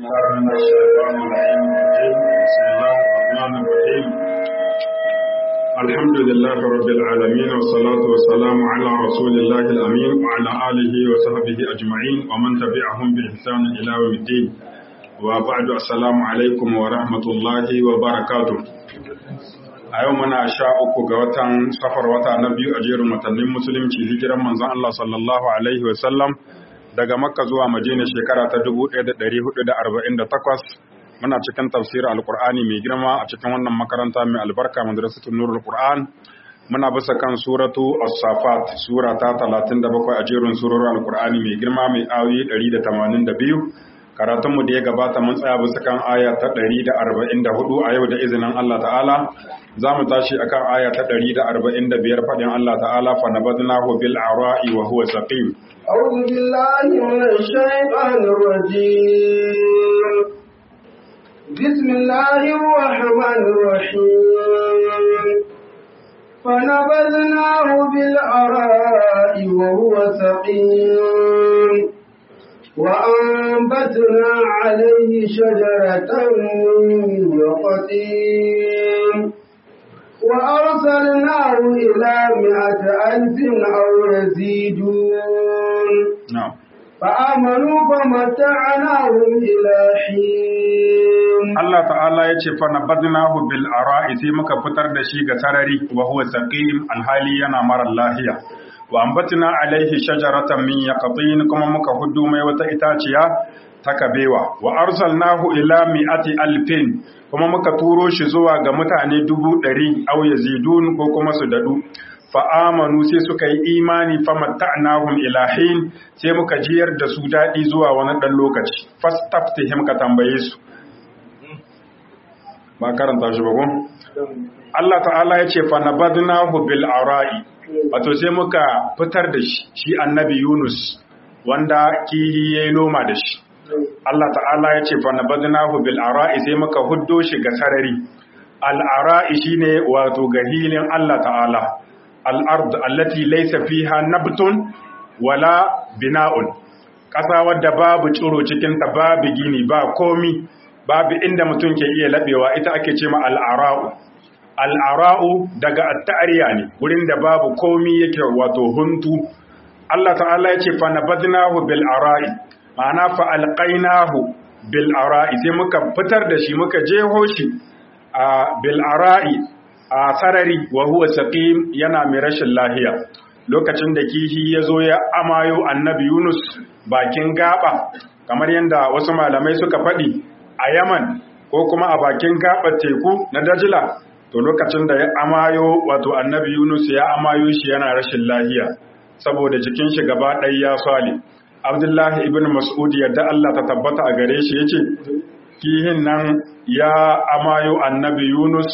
الله من الشيطان اللعين الرجيم بسم الله الرحمن الرحيم الحمد لله رب العالمين والصلاة والسلام على رسول الله الأمين وعلى آله وصحبه أجمعين ومن تبعهم بإحسان إلى يوم الدين وبعد السلام عليكم ورحمة الله وبركاته a yau muna sha uku ga watan safar wata na biyu a jerin watannin musulunci hijiran manzon Allah sallallahu alaihi wasallam daga makka zuwa madina shekara ta 1448 muna cikin tafsirin alkur'ani mai girma a cikin wannan makaranta mai albarka madrasatul nurul qur'an muna bisa kan suratu as-safat sura ta 37 a jerin surorin alkur'ani mai girma mai ayoyi 182 karatunmu da ya gabata mun tsaya bisa kan aya ta 144 a yau da izinin Allah ta'ala za mu tashi akan aya ta 145 faɗin Allah ta'ala fa nabadnahu bil ara'i wa huwa saqim أعوذ بالله من الشيطان الرجيم بسم الله الرحمن الرحيم فنبذناه بالعراء وهو سقيم وأنبتنا عليه شجرة من يقطين وأرسلناه إلى مئة ألف أو يزيدون na'am فآمنوا فمتعناهم إلى حين Allah ta'ala ya ce fa nabadnahu bil ara'i sai muka fitar da shi ga sarari wa huwa saqim alhali yana mara lahiya wa ambatna alaihi shajaratan min yaqtin kuma muka huddu mai wata itaciya ta kabewa wa arsalnahu ila mi'ati alfin kuma muka turo shi zuwa ga mutane dubu ɗari au yazidun ko kuma su dadu fa'amanu sai suka yi imani famatta'nahum ilahin sai muka jiyar da su daɗi zuwa wani ɗan lokaci fastaftihim ka tambaye su ba karanta shi ba ko Allah ta'ala ya ce fa nabadnahu bil ara'i wato sai muka fitar da shi shi annabi Yunus wanda kihi yayi noma da shi Allah ta'ala ya ce fa nabadnahu bil ara'i sai muka huddo shi ga sarari al ara'i shine wato gahilin Allah ta'ala al ard allati laysa fiha nabtun wala bina'un ƙasa wadda babu tsiro cikin ta babu gini ba komi babu inda mutum ke iya labewa ita ake ce ma al'ara'u al'ara'u daga attariya ne wurin da babu komi yake wato huntu Allah ta'ala ya ce fa nabadnahu bil ara'i ma'ana fa alqainahu bil ara'i sai muka fitar da shi muka jeho shi a bil ara'i a sarari wa huwa saqim yana mai rashin lahiya lokacin da kihi ya zo ya amayo annabi Yunus bakin gaba kamar yadda wasu malamai suka faɗi a Yaman ko kuma a bakin gabar teku na Dajila to lokacin da ya amayo wato annabi Yunus ya amayo shi yana rashin lahiya saboda jikin shi gaba ɗaya ya swale Abdullahi ibn Mas'ud yadda Allah ta tabbata a gare shi yace kihin nan ya amayo annabi Yunus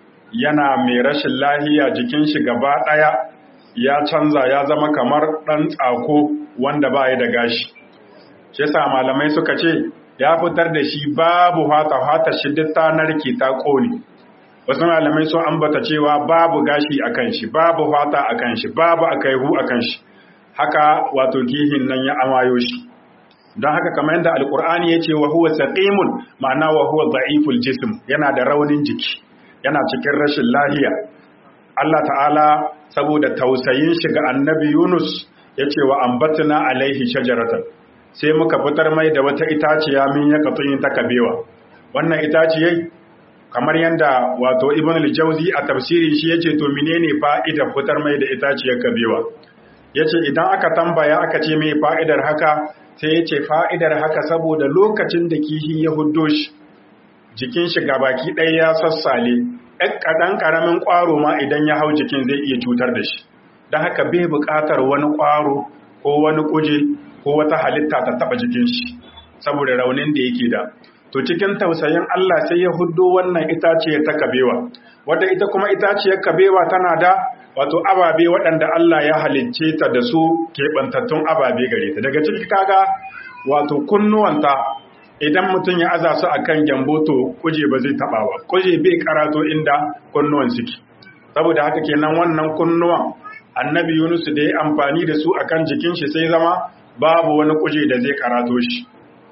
yana mai rashin lahiya jikin shi gaba ɗaya ya canza ya zama kamar ɗan tsako wanda ba ya da gashi shi yasa malamai suka ce ya fitar da shi babu hata hata shi duk ta narke ta ƙone wasu malamai sun ambata cewa babu gashi a kan shi babu hata a kan shi babu akaihu a kan shi haka wato gihin nan ya amayo shi don haka kamar yadda alkur'ani ya ce wa huwa saqimun ma'ana wa huwa da'iful jism yana da raunin jiki yana cikin rashin lahiya Allah ta'ala saboda tausayin shi ga annabi Yunus ya ce wa ambatna alaihi shajaratan sai muka fitar mai da wata itaciya min ya katun ta kabewa wannan itaciyai kamar yadda wato ibn al-jawzi a tafsirin shi yace to menene fa'idar fitar mai da itaciyar kabewa yace idan aka tambaya aka ce mai fa'idar haka sai yace fa'idar haka saboda lokacin da kihi ya huddo shi jikin shi gabaki ɗaya ya sassale ɗan kaɗan ƙaramin ƙwaro ma idan ya hau jikin zai iya cutar da shi don haka bai buƙatar wani ƙwaro ko wani kuje ko wata halitta ta taba jikin shi saboda raunin da yake da to cikin tausayin Allah sai ya huddo wannan itaciyar ta kabewa wadda ita kuma itaciyar kabewa tana da wato ababe waɗanda Allah ya halicce ta da su keɓantattun ababe gare ta daga ciki kaga wato kunnuwanta idan mutum ya aza su akan gyambo to kuje ba zai taɓa ba kuje bai karato inda kunnuwan suke saboda haka kenan wannan kunnuwan annabi Yunus da ya amfani da su akan jikin shi sai zama babu wani kuje da zai karato shi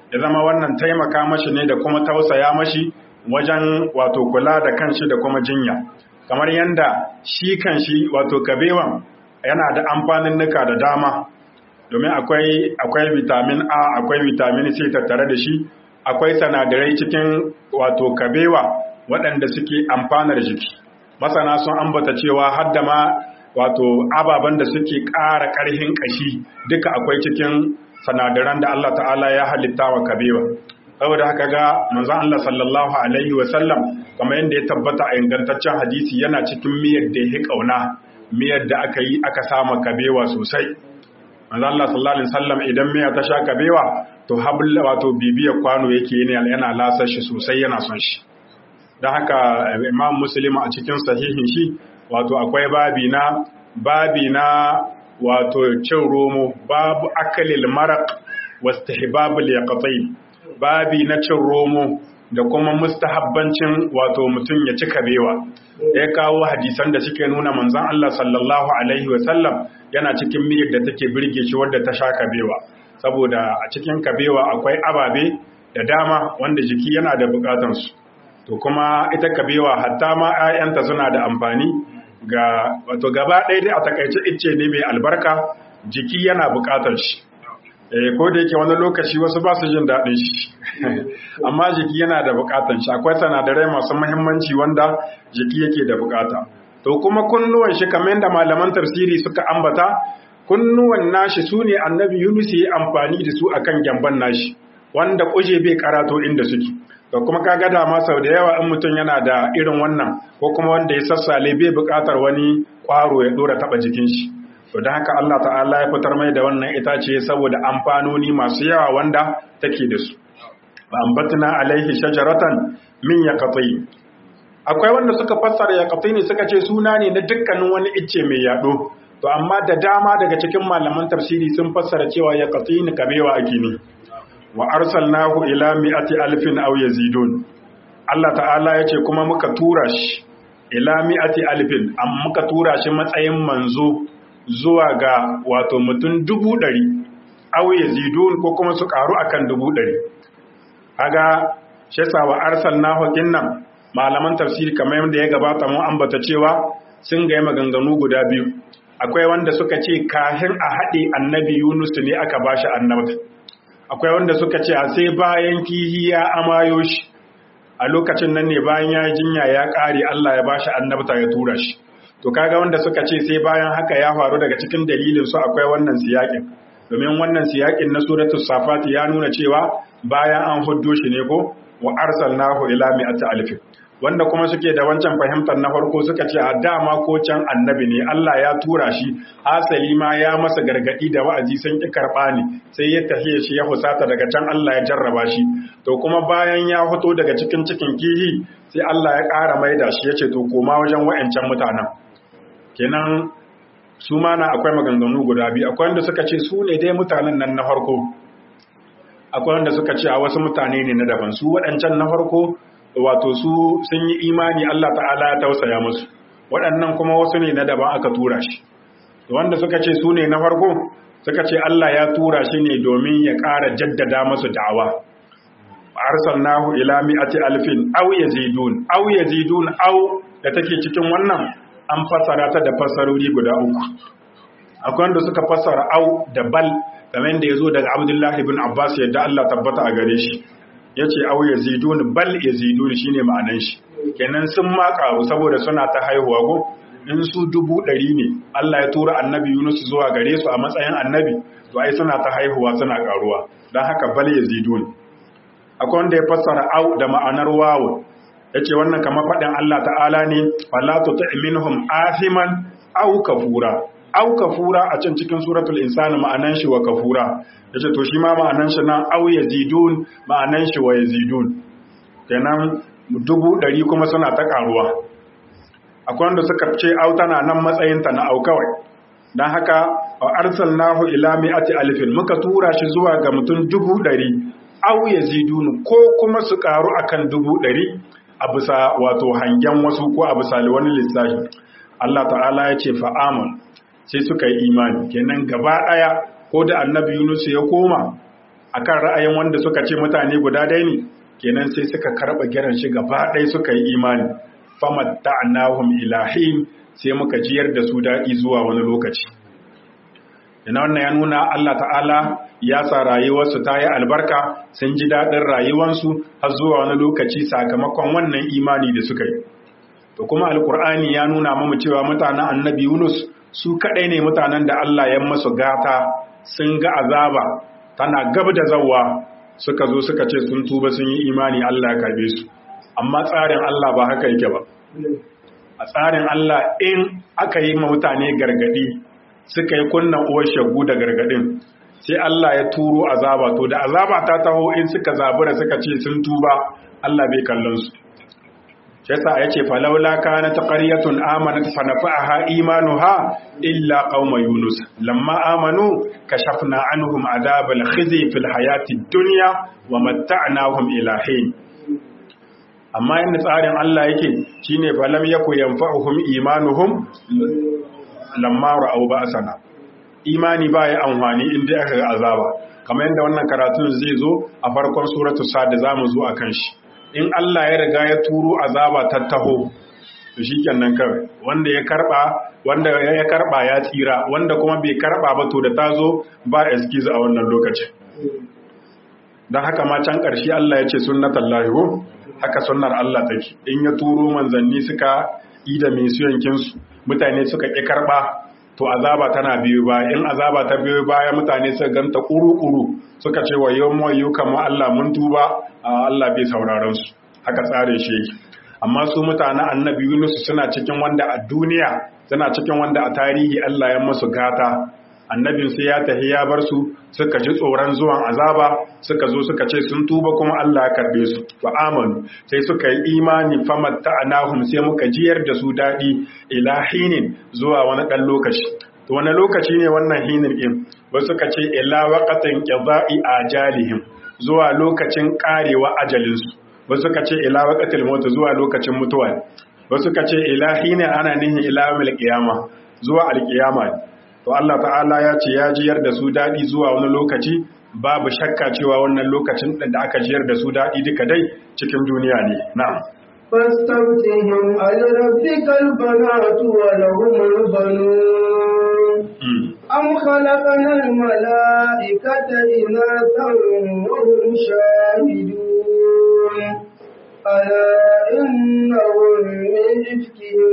ya zama wannan taimaka mashi ne da kuma tausaya mashi wajen wato kula da kanshi da kuma jinya kamar yanda shi kanshi wato kabewan yana da amfanin nuka da dama domin akwai akwai vitamin A akwai vitamin C tattare da shi akwai sanadarai cikin wato kabewa waɗanda suke amfanar jiki masana sun ambata cewa har da ma wato ababen da suke ƙara ƙarfin ƙashi duka akwai cikin sanadaran da Allah ta'ala ya halitta wa kabewa saboda haka ga manzon Allah sallallahu alaihi wa sallam kamar yadda ya tabbata a ingantaccen hadisi yana cikin miyar da ya kauna miyar da aka yi aka sama kabewa sosai manzon Allah sallallahu alaihi wasallam idan miya ta sha kabewa to habla wato bibiyar kwano yake ne yana lasar shi sosai yana son shi don haka imam muslim a cikin sahihin shi wato akwai babi na babi na wato cin romo babu akalil maraq wastihbabul yaqtain babi na cin romo da kuma mustahabbancin wato mutum ya ci kabewa ya kawo hadisan da suke nuna manzon Allah sallallahu alaihi wasallam yana cikin miyar da take birge shi wadda ta sha kabewa saboda a cikin kabewa akwai ababe da dama wanda jiki yana da bukatansu to kuma ita kabewa hatta ma 'ya'yanta suna da amfani ga wato gaba ɗaya dai a takaice icce ne mai albarka jiki yana buƙatar shi eh ko da yake wani lokaci wasu ba su jin daɗin shi amma jiki yana da buƙatar shi akwai sanadarai masu muhimmanci wanda jiki yake da buƙata to kuma kunnuwan shi kamar yadda malaman tafsiri suka ambata kunnuwan nashi su ne annabi yunus ya amfani da su akan gyamban nashi wanda kuje bai karato inda suke da kuma kaga dama sau da yawa in mutum yana da irin wannan ko kuma wanda ya sassale bai buƙatar wani ƙwaro ya ɗora taɓa jikin shi to da haka Allah ta'ala ya fitar mai da wannan itace saboda amfanoni masu yawa wanda take da su ba ambatna alaihi shajaratan min yaqati akwai wanda suka fassara yaqati ne suka ce suna ne na dukkanin wani icce mai yado to amma da dama daga cikin malaman tafsiri sun fassara cewa yaqati ne kabewa ake ne wa arsalnahu ila mi'ati alfin aw yazidun Allah ta'ala yace kuma muka tura shi ila mi'ati alfin am muka tura shi matsayin manzo zuwa ga wato mutum dubu ɗari aw yazidun ko kuma su karu akan dubu ɗari kaga shi yasa wa arsalnahu kinnan malaman tafsiri kamar yadda ya gabata mu ambata cewa sun ga maganganu guda biyu akwai wanda suka ce kahin a haɗe annabi Yunus ne aka bashi annabta akwai wanda suka ce a sai bayan kihi ya amayo shi a lokacin nan ne bayan ya jinya ya ƙare Allah ya bashi annabta ya tura shi to kaga wanda suka ce sai bayan haka ya faru daga cikin dalilin su akwai wannan siyakin domin wannan siyakin na suratul safat ya nuna cewa bayan an huddo shi ne ko wa arsalnahu ila mi'ati alf wanda kuma suke da wancan fahimtar na farko suka ce a dama ko can annabi ne Allah ya tura shi asali ma ya masa gargadi da wa'azi sun ki karba ne sai ya tafiye shi ya husata daga can Allah ya jarraba shi to kuma bayan ya fito daga cikin cikin kihi sai Allah ya ƙara maida shi ya ce to koma wajen wa'ancan mutanen kenan su ma na akwai maganganu guda biyu akwai wanda suka ce su ne dai mutanen nan na farko akwai wanda suka ce a wasu mutane ne na daban su waɗancan na farko wato su sun yi imani Allah ta'ala ya tausaya musu waɗannan kuma wasu ne na daban aka tura shi wanda suka ce su ne na farko suka ce Allah ya tura shi ne domin ya ƙara jaddada masu da'awa arsalnahu ila mi'ati alfin aw yazidun aw yazidun aw da take cikin wannan an fassara ta da fassarori guda uku akwai wanda suka fassara au da bal kamar da yazo daga Abdullah ibn Abbas yadda Allah tabbata a gare shi yace au yazidun bal yazidun shine ma'anan shi kenan sun ma karu saboda suna ta haihuwa ko in su dubu ɗari ne Allah ya tura annabi Yunus zuwa gare su a matsayin annabi to ai suna ta haihuwa suna karuwa don haka bal yazidun akwai wanda ya fassara au da ma'anar wawu yace wannan kamar faɗin Allah ta'ala ne fala tuti minhum athiman aw kafura aw kafura a can cikin suratul insani ma'anan shi wa kafura yace to shi ma ma'anan shi nan aw yazidun ma'anan shi wa yazidun kenan dubu ɗari kuma suna ta karuwa akwai wanda suka ce au tana nan matsayin ta na au kawai dan haka wa arsalnahu ila mi'ati alfin muka tura shi zuwa ga mutum dubu ɗari aw yazidun ko kuma su karu akan dubu ɗari a bisa wato hangen wasu ko a bisa wani lissafi Allah ta'ala ya ce fa'amun sai suka yi imani kenan gaba ɗaya ko da annabi Yunus ya koma akan ra'ayin wanda suka ce mutane guda ɗaya ne kenan sai suka karɓa giran shi gaba ɗaya suka yi imani famatta'nahum ilahin sai muka jiyar da su daɗi zuwa wani lokaci ina wannan ya nuna Allah ta'ala ya sa rayuwarsu ta yi albarka sun ji daɗin rayuwarsu har zuwa wani lokaci sakamakon wannan imani da suka yi to kuma alkur'ani ya nuna mamu cewa mutanen annabi yunus su kaɗai ne mutanen da Allah ya masu gata sun ga azaba tana gab da zawa suka zo suka ce sun tuba sun yi imani Allah ya karbe su amma tsarin Allah ba haka yake ba a tsarin Allah in aka yi mutane gargadi suka yi kunna uwar shagu da gargadin sai Allah ya turo azaba to da azaba ta taho in suka zabura suka ce sun tuba Allah bai kallon su shi yasa yace falawla kanat qaryatun amanat fa nafa'aha imanuha illa qauma yunus lamma amanu kashafna anhum adabal khizy fil hayati dunya wa matta'nahum ila hin amma yadda tsarin Allah yake shine falam yaku yanfa'uhum imanuhum lamma ra'aw ba'sana imani ba ya amfani inda aka ga azaba kamar yadda wannan karatun zai zo a farkon suratu sad zamu zo akan shi in Allah ya riga ya turo azaba ta taho to shikenan kawai wanda ya karba wanda ya karba ya tsira wanda kuma bai karba ba to da tazo ba excuse a wannan lokacin dan haka ma can ƙarshe Allah ya ce sunnatullahi ko haka sunnar Allah take in ya turo manzanni suka yi da misiyankinsu mutane suka ƙi karɓa to azaba tana biyu ba in azaba ta biyu baya mutane suka ganta ƙuru-ƙuru suka ce wa yau mawayu kama Allah mun tuba a Allah bai sauraron su haka tsare shi yake amma su mutanen annabi Yunus suna cikin wanda a duniya suna cikin wanda a tarihi Allah ya masu gata annabin sai ya tafi ya bar su suka ji tsoron zuwan azaba suka zo suka ce sun tuba kuma Allah ya karbe su fa amanu sai suka yi imani famatta anahum sai muka jiyar da su dadi ila hinin zuwa wani dan lokaci to wani lokaci ne wannan hinin din ba suka ce ila waqatin qada'i ajalihim zuwa lokacin karewa ajalin su ba suka ce ila waqatil maut zuwa lokacin mutuwa ba suka ce ila hinin ana nihin ila yawmil qiyama zuwa alqiyama to Allah ta'ala ya ce ya jiyar da su daɗi zuwa wani lokaci babu shakka cewa wannan lokacin da aka jiyar da su daɗi duka dai cikin duniya ne na'am فاستفتهم ألربك البنات ولهم البنون أم خلقنا الملائكة إناثا وهم شاهدون ألا إنهم من إفكهم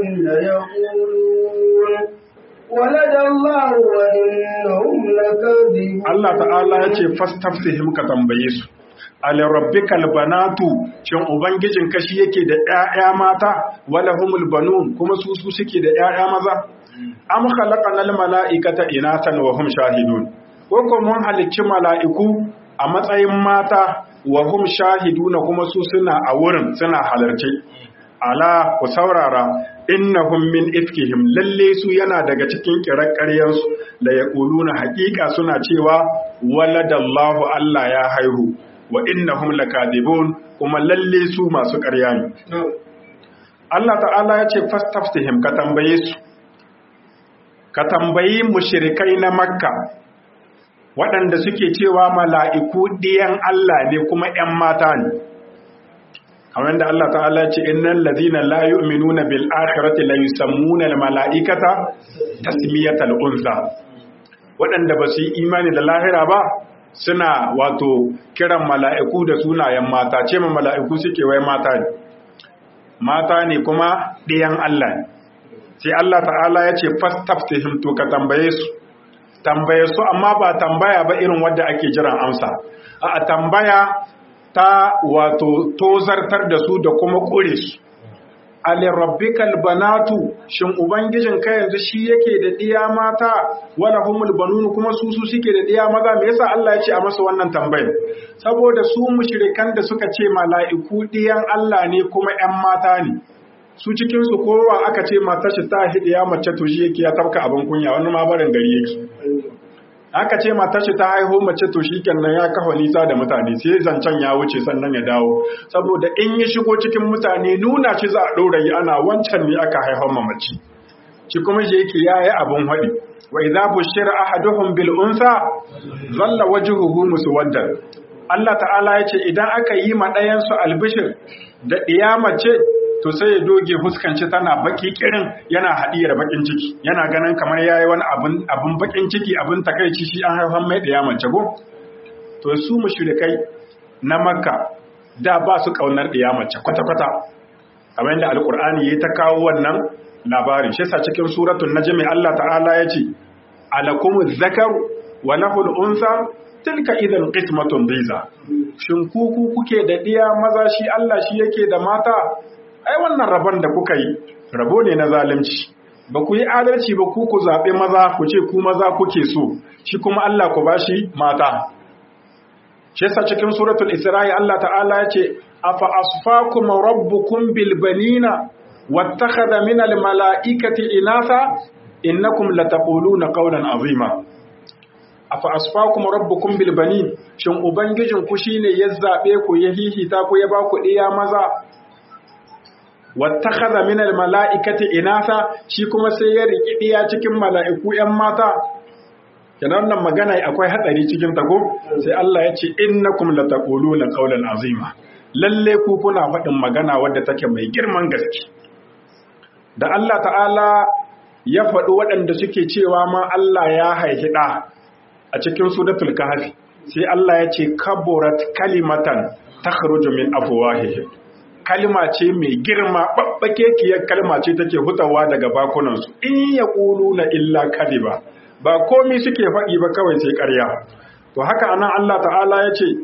ليقولون ولد الله وإنهم لكاذبون Allah ta'ala ya ce fastaftihim ka tambaye su alirabbikal banatu shin ubangijin kashi yake da ƴaƴa mata wala humul banun kuma su su suke da ƴaƴa maza am khalaqanal mala'ikata inatan wa hum shahidun ko ko mun halicci mala'iku a matsayin mata wa hum shahiduna kuma su suna a wurin suna halarce ala ku saurara innahum min ifkihim lalle su yana daga cikin kirakkaryansu la yaquluna haqiqa suna cewa waladallahu Allah ya haihu wa innahum lakadibun kuma lalle su masu ƙarya ne Allah ta'ala ya ce fastaftihim ka tambaye su ka tambayi mushrikai na makka waɗanda suke cewa mala'iku ɗiyan Allah ne kuma ‘yan mata ne kamar da Allah ta'ala ce innal ladhina la yu'minuna bil akhirati la yusammuna al mala'ikata tasmiyatal unsa waɗanda ba su yi imani da lahira ba suna wato kiran mala'iku da sunayen mata ce ma mala'iku suke wai mata ne mata ne kuma ɗiyan Allah ne sai Allah ta'ala ya ce fastaftihim to ka tambaye su tambaye su amma ba tambaya ba irin wadda ake jiran amsa a tambaya ta wato tozartar da su da kuma ƙure su alirabbikal banatu shin ubangijin ka yanzu shi yake da diya mata wala humul banun kuma su su suke da diya maza me yasa Allah ya ce a masa wannan tambayar saboda su mushrikan da suka ce mala'iku diyan Allah ne kuma ƴan mata ne su cikin su kowa aka ce matar shi ta hidiya mace to shi yake ya tabka abin kunya wani ma barin gari yake aka ce matar shi ta haihu mace to shikenan ya kafa nisa da mutane sai zancen ya wuce sannan ya dawo saboda in ya shigo cikin mutane nuna shi za a ɗora yi ana wancan ne aka haifar ma mace shi kuma shi yake yayi abun haɗi wa idza bushira ahaduhum bil unsa zalla wajhuhu muswaddan Allah ta'ala yace idan aka yi ma ɗayan su albishir da ce to sai ya doge fuskanci tana baki kirin yana hadiyar bakin ciki yana ganin kamar yayi wani abun abun bakin ciki abun takeici shi an haifan mai mace go to su mushrikai na makka da ba su kaunar mace kwata kwata kamar yadda alqur'ani yayi ta kawo wannan labarin shi yasa cikin suratul najm Allah ta'ala yace alakumuz zakar wa lahul unsa tilka idan qismatun biza shin ku ku kuke da diya maza shi Allah shi yake da mata ai wannan rabon da kuka yi rabo ne na zalunci ba ku yi adalci ba ku ku zaɓe maza ku ce ku maza kuke so shi kuma Allah ku bashi mata shi yasa cikin suratul isra'i Allah ta'ala ya ce afa asfakum rabbukum bil banina wattakhadha min al mala'ikati inatha innakum lataquluna qawlan azima afa asfakum rabbukum bil banin shin ubangijin ku shine ya zabe ku ya hihita ku ya ba ku diya maza wattakhadha min al mala'ikati inatha shi kuma sai ya riki diya cikin mala'iku yan mata kenan wannan magana akwai hatsari cikin tago sai Allah ya ce innakum lataquluna qawlan azima lalle ku kuna faɗin magana wadda take mai girman gaske da Allah ta'ala ya faɗi waɗanda suke cewa ma Allah ya haihi ɗa a cikin suratul kahfi sai Allah ya ce kaburat kalimatan takhruju min afwahihim kalma ce mai girma babbakekiyar kalma ce take hutawa daga bakunansu in yaquluna illa kadiba ba komi suke faɗi ba kawai sai ƙarya to haka anan Allah ta'ala ya ce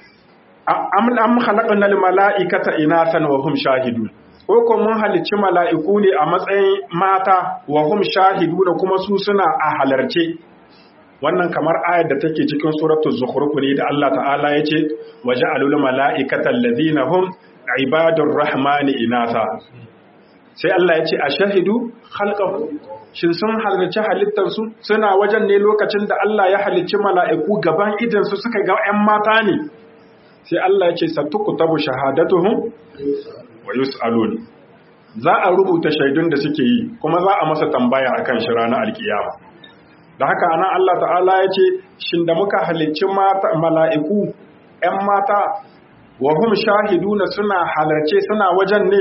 am am khalaqnal mala'ikata inathan wa hum shahidun ko ko mun halicci mala'iku ne a matsayin mata wa hum shahiduna kuma su suna a halarce wannan kamar ayar da take cikin suratul zukhruf ne da Allah ta'ala ya ce waja'alul mala'ikata alladhina hum ibadur rahmani inatha sai Allah ya ce a shahidu khalqahu shin sun halarci halittarsu suna wajen ne lokacin da Allah ya halicci mala'iku gaban idansu suka ga ‘yan mata ne sai Allah ya ce sattuku tabu shahadatuhun wa yus'alun za a rubuta shaidun da suke yi kuma za a masa tambaya a kan shi ranar alkiyama da haka anan Allah ta'ala ya ce shin da muka halicci mala'iku ‘yan mata wa hum shahiduna suna halarce suna wajen ne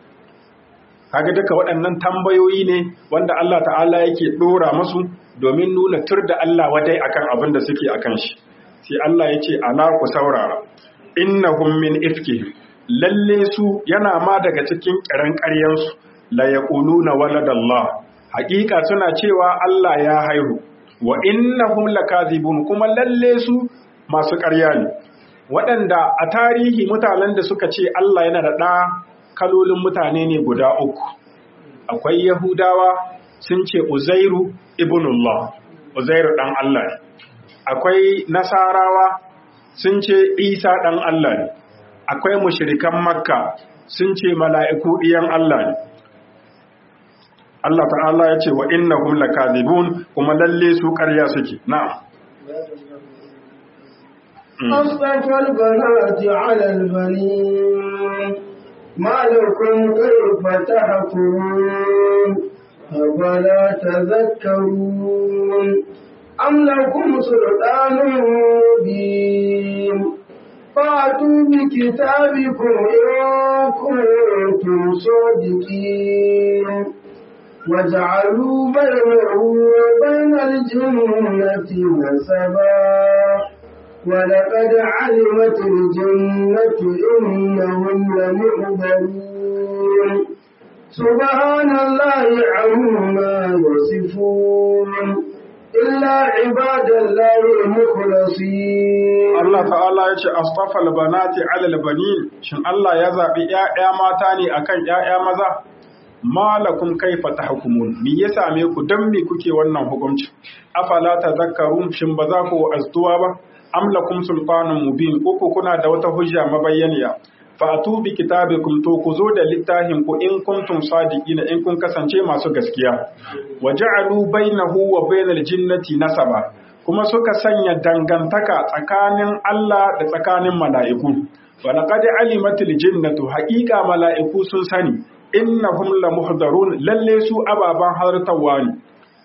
kaga duka waɗannan tambayoyi ne wanda Allah ta'ala yake ɗora masu domin nuna tur da Allah wadai akan abin da suke akan shi sai Allah ya ce ala ku saurara innahum min ifki lalle su yana ma daga cikin kiran ƙaryansu la yaquluna waladallah haƙiƙa suna cewa Allah ya haihu wa innahum lakazibun kuma lalle su masu ƙarya ne waɗanda a tarihi mutanen da suka ce Allah yana da ɗa kalolin mutane ne guda uku akwai yahudawa sun ce uzairu ibnullah uzairu dan Allah ne akwai nasarawa sun ce isa dan Allah ne akwai mushrikan makka sun ce mala'iku ɗiyan Allah ne Allah ta'ala ya ce wa innahum lakazibun kuma lalle su ƙarya suke na'am أصطفى البنات على البنين ما لكم كيف تحكمون أفلا تذكرون أم لكم سلطان مبين فأتوا بكتابكم إن كنتم صادقين وجعلوا بينه وبين الجنة نسبا ولقد علمت الجنة إنهم لمحضرون سبحان الله عما يصفون إلا عباد الله المخلصين Allah ta'ala ya ce astafal banati alal banin shin Allah ya zaɓi ‘ya'ya mata ne akan ‘ya'ya maza malakum kaifa tahkumun me ya same ku dan me kuke wannan hukunci afala tazakkarun shin ba za ku azduwa ba am lakum sultanun mubin uku kuna da wata hujja mabayyaniya fa atu bi kitabikum to ku zo da littafin ku in kuntum sadiqina in kun kasance masu gaskiya wa ja'alu bainahu wa bainal jinnati nasaba kuma suka sanya dangantaka tsakanin Allah da tsakanin mala'iku wa laqad alimatil jinnatu haqiqa mala'iku sun sani innahum lamuhdarun lalle su ababan hartawa ne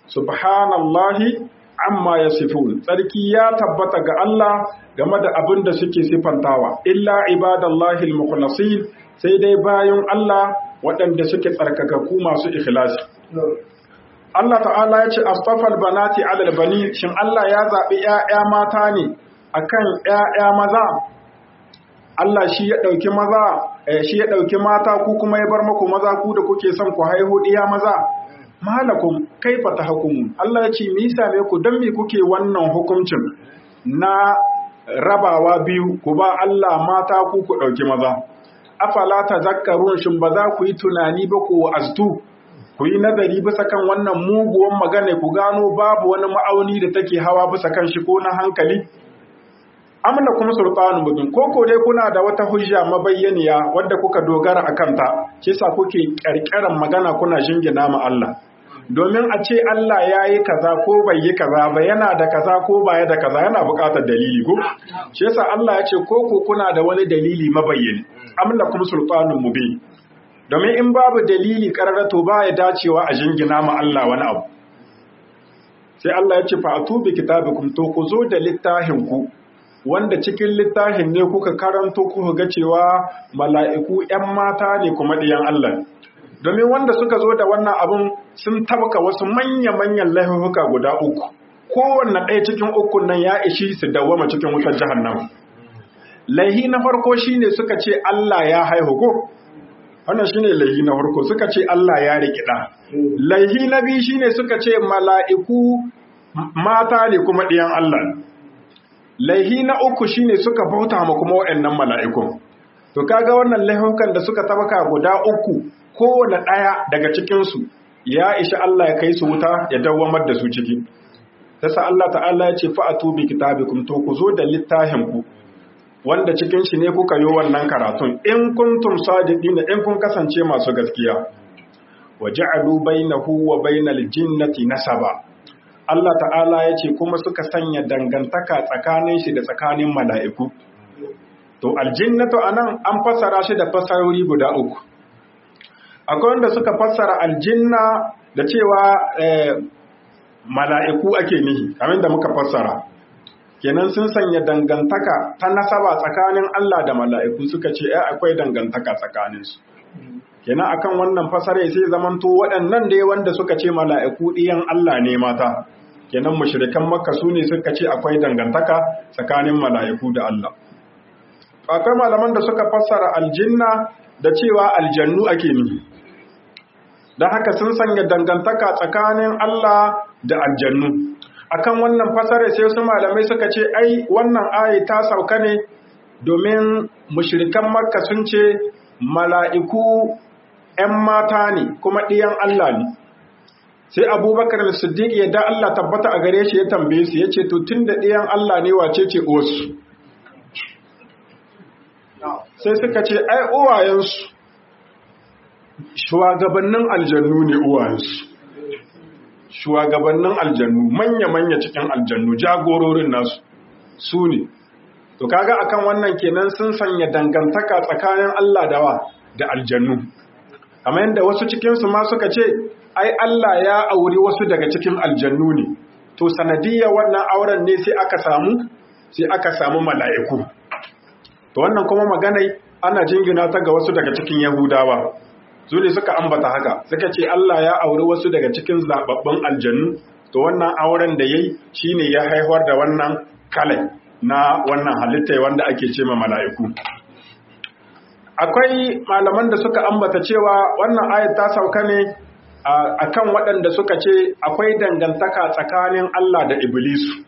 subhanallahi amma yasifun tsarki ya tabbata ga Allah game da abin da suke sifantawa illa ibadallahi almukhlasin sai dai bayan Allah waɗanda suke tsarkakaku masu ikhlasi Allah ta'ala ya ce astafal banati alal bani shin Allah ya zaɓi ‘ya'ya mata ne akan ‘ya'ya maza Allah shi ya ɗauki maza shi ya ɗauki mata ku kuma ya bar maku maza ku da kuke son ku haihu ɗiya maza malakum kaifa tahkumun Allah ya ce me yasa me ku dan me kuke wannan hukuncin na rabawa biyu ku ba Allah mata ku ku ɗauki maza afala tazakkarun shin ba za ku yi tunani ba ku aztu ku yi nazari bisa kan wannan muguwan magana ku gano babu wani ma'auni da take hawa bisa kan shi ko na hankali amna kuma sultanu mubin ko ko dai kuna da wata hujja mabayyaniya wadda kuka dogara a kanta shi yasa kuke ƙarƙaran magana kuna jingina ma Allah domin a ce Allah ya yi kaza ko bai yi kaza ba yana da kaza ko baya da kaza yana buƙatar dalili ko shi yasa Allah ya ce ko ko kuna da wani dalili mabayyani amna kuma sultanun mubin domin in babu dalili kararrato ba ya dacewa a jingina ma Allah wani abu sai Allah ya ce fa atubi kitabikum to ku zo da littafin ku wanda cikin littafin ne kuka karanto kuka ga cewa mala'iku ‘yan mata ne kuma ɗiyan Allah domin wanda suka zo da wannan abun sun tabka wasu manya-manyan laifuka guda uku kowanne ɗaya cikin ukun nan ya ishi su dawwama cikin wutar jahannama laihi na farko shine suka ce Allah ya haihu ko wannan shine laihi na farko suka ce Allah ya rikida laihi na biyu shine suka ce mala'iku mata ne kuma ɗiyan Allah laihi na uku shine suka bauta ma kuma waɗannan mala'ikun to kaga wannan laihukan da suka tabaka guda uku kowane ɗaya daga cikin su ya ishi Allah ya kai su wuta ya dawwamar da su ciki sasa Allah ta'ala ya ce fa'atu bi kitabikum to ku zo da littafin ku wanda cikin shi ne kuka yi wannan karatun in kuntum sadiqina in kun kasance masu gaskiya waja'alu bainahu wa bainal jinnati nasaba Allah ta'ala ya ce kuma suka sanya dangantaka tsakanin shi da tsakanin mala'iku to aljinnatu anan an fassara shi da fasarori guda uku akwai wanda suka fassara aljinna da cewa mala'iku ake nihi kamar da muka fassara kenan sun sanya dangantaka ta nasaba tsakanin Allah da mala'iku suka ce ai akwai dangantaka tsakaninsu kenan akan wannan fasare sai zamanto waɗannan dai wanda suka ce mala'iku ɗiyan Allah ne mata kenan mushrikan makka su ne suka ce akwai dangantaka tsakanin mala'iku da Allah akwai malaman da suka fassara aljinna da cewa aljannu ake nihi don haka sun sanya dangantaka tsakanin Allah da aljannu akan wannan fasare sai su malamai suka ce ai wannan ayi ta sauka ne domin mushrikan makka sun ce mala'iku ‘yan mata ne kuma ɗiyan Allah ne sai abubakar siddiq ya da Allah tabbata a gare shi ya tambaye su ya ce to tun da ɗiyan Allah ne wace ce osu sai suka ce ai uwayensu shugabannin aljannu ne uwayensu shugabannin aljannu manya-manya cikin aljannu jagororin nasu su ne to kaga akan wannan kenan sun sanya dangantaka tsakanin Allah da wa da aljannu kamar yadda wasu cikinsu ma suka ce ai Allah ya auri wasu daga cikin aljannu ne to sanadiyya wannan auren ne sai aka samu sai aka samu mala'iku to wannan kuma maganai ana jingina ta ga wasu daga cikin yahudawa su ne suka ambata haka suka ce Allah ya auri wasu daga cikin zababbun aljannu to wannan auren da yayi shine ya haihuwar da wannan kalai na wannan halitta wanda ake ce ma mala'iku akwai malaman da suka ambata cewa wannan ayat ta sauka ne akan waɗanda suka ce akwai dangantaka tsakanin Allah da Iblisu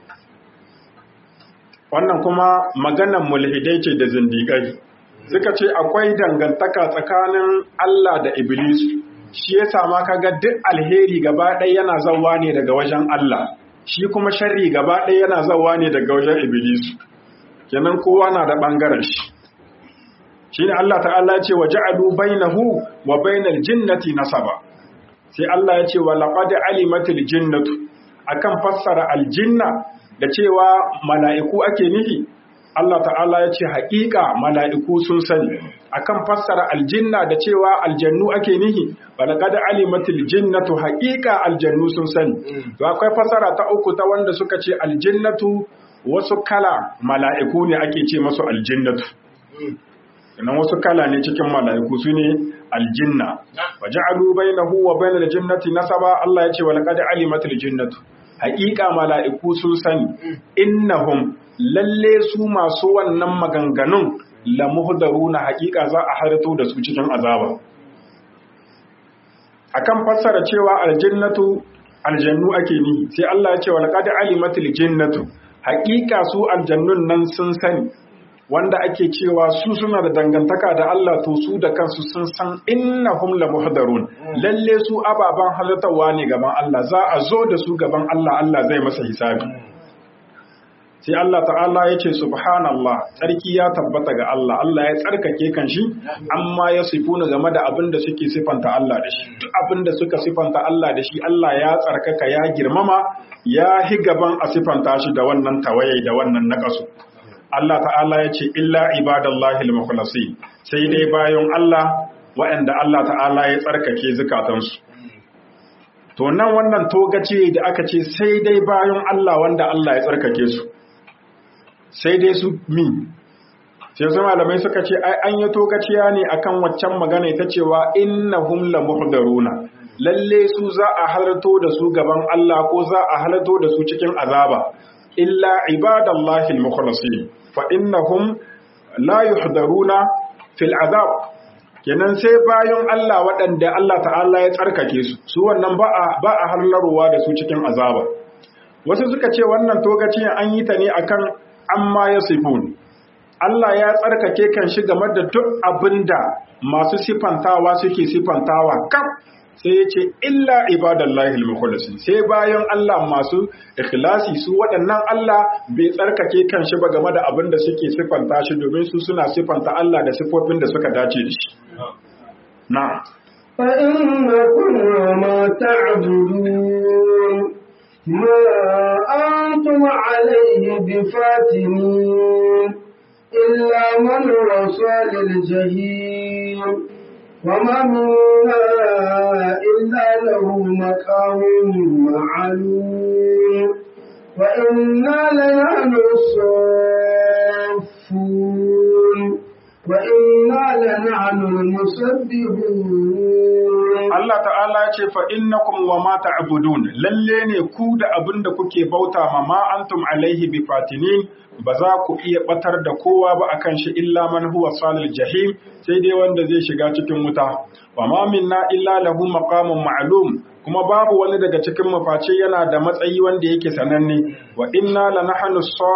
wannan kuma maganan mulhidai ce da zindigai suka ce akwai dangantaka tsakanin Allah da Iblis shi ya sama kaga duk alheri gaba ɗaya yana zawa ne daga wajen Allah shi kuma sharri gaba ɗaya yana zawa ne daga wajen Iblis kenan kowa na da ɓangaren shi shi ne Allah ta'ala ce wa ja'alu bainahu wa bainal jinnati nasaba sai Allah ya ce wa laqad alimatil jinnatu akan fassara aljinna da cewa mala'iku ake nufi Allah ta'ala ya ce haƙiƙa mala'iku sun sani akan fassara aljinna da cewa aljannu ake nihi balaqad alimatil jinnatu haƙiƙa aljannu sun sani to akwai fassara ta uku ta wanda suka ce aljinnatu wasu kala mala'iku ne ake ce masu aljinnatu sannan wasu kala ne cikin mala'iku su ne aljinna wa ja'alu bainahu wa bainal jinnati nasaba Allah ya ce wa laqad alimatil jinnatu haƙiƙa mala'iku sun sani innahum lalle su masu wannan maganganun la muhdaruna haƙiƙa za a harto da su cikin azaba akan fassara cewa aljannatu aljannu ake ni sai Allah ya ce wa laqad alimatil jinnatu haƙiƙa su aljannun nan sun sani wanda ake cewa su suna da dangantaka da Allah to su da kansu sun san innahum la muhdarun lalle su ababan halattawa ne gaban Allah za a zo da su gaban Allah Allah zai masa hisabi sai Allah ta'ala ya ce subhanallah tsarki ya tabbata ga Allah Allah ya tsarkake kan shi amma ya sifuna game da abin da suke sifanta Allah da shi duk abin da suka sifanta Allah da shi Allah ya tsarkaka ya girmama ya hi gaban a sifanta shi da wannan tawaye da wannan nakasu Allah ta'ala ya ce illa ibadallahi al-mukhlasin sai dai bayan Allah waɗanda Allah ta'ala ya tsarkake zukatansu to nan wannan togace da aka ce sai dai bayan Allah wanda Allah ya tsarkake su sai dai su mi sai su malamai suka ce ai an yi togaciya ne akan waccan magana ita cewa innahum la muhdaruna lalle su za a halarto da su gaban Allah ko za a halarto da su cikin azaba illa ibadallahi al-mukhlasin fa innahum la yuhdaruna fil azab kenan sai bayan Allah waɗanda Allah ta'ala ya tsarkake su su wannan ba a ba a halarwa da su cikin azaba wasu suka ce wannan togaci an yi ta ne akan amma yasifun Allah ya tsarkake kan shi game da duk abinda masu sifantawa suke sifantawa kaf sai ya ce illa ibadallahi al-mukhlasin sai bayan Allah masu ikhlasi su waɗannan Allah bai tsarkake kan shi ba game da abin da suke sifanta shi domin su suna sifanta Allah da sifofin da suka dace da shi na فإنكم وما تعبدون ما أنتم عليه بفاتنين إلا من وصل الجحيم وما منا إلا له مقام معلوم وإنا لنحن الصافون وإنا لنحن المسبحون Allah ta'ala ya ce fa innakum wa ma ta'budun lalle ne ku da abin da kuke bauta ma ma antum alaihi bi fatinin ba za ku iya batar da kowa ba akan shi illa man huwa salil jahim sai dai wanda zai shiga cikin wuta wa ma minna illa lahu maqamun ma'lum kuma babu wani daga cikin mu face yana da matsayi wanda yake sananne wa inna lanahnu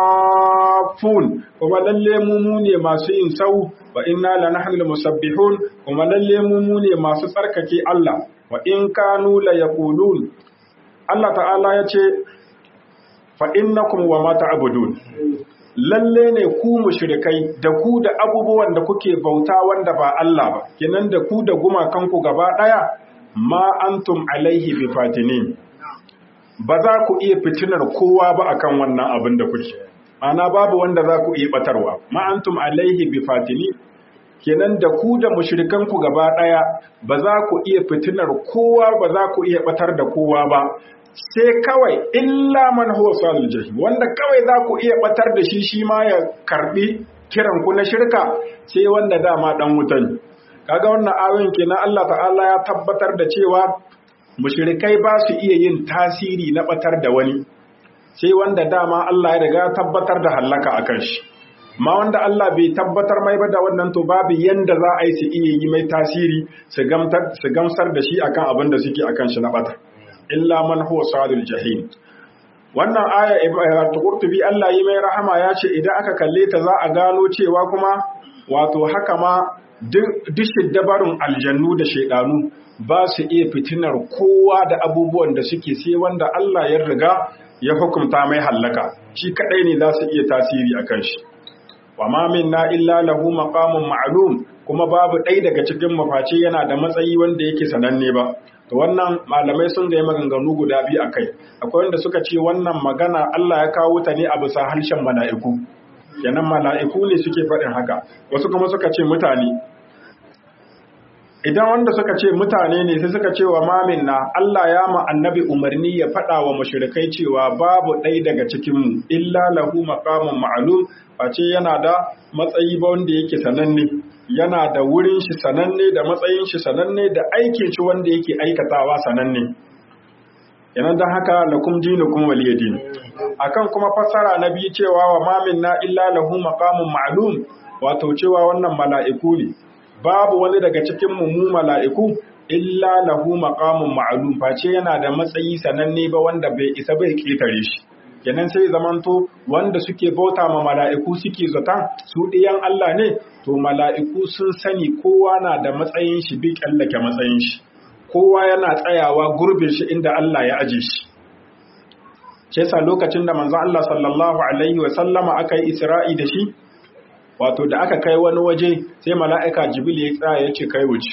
safun kuma lalle mu mu ne masu yin sau wa inna lanahnu musabbihun kuma lalle mu mu ne masu tsarkake Allah wa in kanu la yaqulun Allah ta'ala ya ce fa innakum wa ma ta'budun lalle ne ku mushrikai da ku da abubuwan da kuke bauta wanda ba Allah ba kenan da ku da gumakanku gaba daya ma antum alaihi bi fatinin ba za ku iya fitinar kowa ba akan wannan abin da kuke ana babu wanda za ku iya batarwa ma antum alaihi bi fatinin kenan da ku da mushrikan ku gaba daya ba za ku iya fitinar kowa ba za ku iya batar da kowa ba sai kawai illa man huwa salil jahim wanda kawai za ku iya batar da shi shi ma ya karbi kiran ku na shirka sai wanda dama dan wutan kaga wannan ayoyin kenan Allah ta'ala ya tabbatar da cewa mushrikai ba su iya yin tasiri na batar da wani sai wanda dama Allah ya riga tabbatar da hallaka akan shi ma wanda Allah bai tabbatar mai ba da wannan to babu yanda za a yi su iya yi mai tasiri su gamsar da shi akan abin da suke akan shi na bata illa man huwa sadul jahim wannan aya ta qurtubi Allah yi mai rahama ya ce idan aka kalle ta za a gano cewa kuma wato haka ma duk shiddabarun aljannu da shaidanu ba su iya fitinar kowa da abubuwan da suke sai wanda Allah ya riga ya hukunta mai hallaka shi kadai ne za su iya tasiri akan shi wa ma minna illa lahu maqamun ma'lum kuma babu ɗaya daga cikin mafaci yana da matsayi wanda yake sananne ba to wannan malamai sun ga maganganu guda biyu akai akwai wanda suka ce wannan magana Allah ya kawo ta ne a bisa harshen mala'iku kenan mala'iku ne suke faɗin haka wasu kuma suka ce mutane idan wanda suka ce mutane ne sai suka ce wa mamin na Allah ya ma annabi umarni ya faɗa wa mushrikai cewa babu ɗai daga cikinmu illa lahu maqamun ma'lum face yana da matsayi ba wanda yake sananne yana da wurin shi sananne da matsayin shi sananne da aikin shi wanda yake aikatawa sananne yanan don haka lakum dinukum waliyadin akan kuma fassara na biyu cewa wa mamin na illa lahu maqamun ma'lum wato cewa wannan mala'iku ne babu wani daga cikin mu mala'iku illa lahu maqamun ma'lum face yana da matsayi sananne ba wanda bai isa bai ketare shi kenan sai zamanto wanda suke bauta ma mala'iku suke zata su ɗiyan Allah ne to mala'iku sun sani kowa na da matsayin shi bi kallake matsayin shi kowa yana tsayawa gurbin shi inda Allah ya aje shi ce sa lokacin da manzon Allah sallallahu alaihi wa sallama aka yi Isra'i da shi wato da aka kai wani waje sai mala'ika Jibril ya tsaya ya ce kai wuce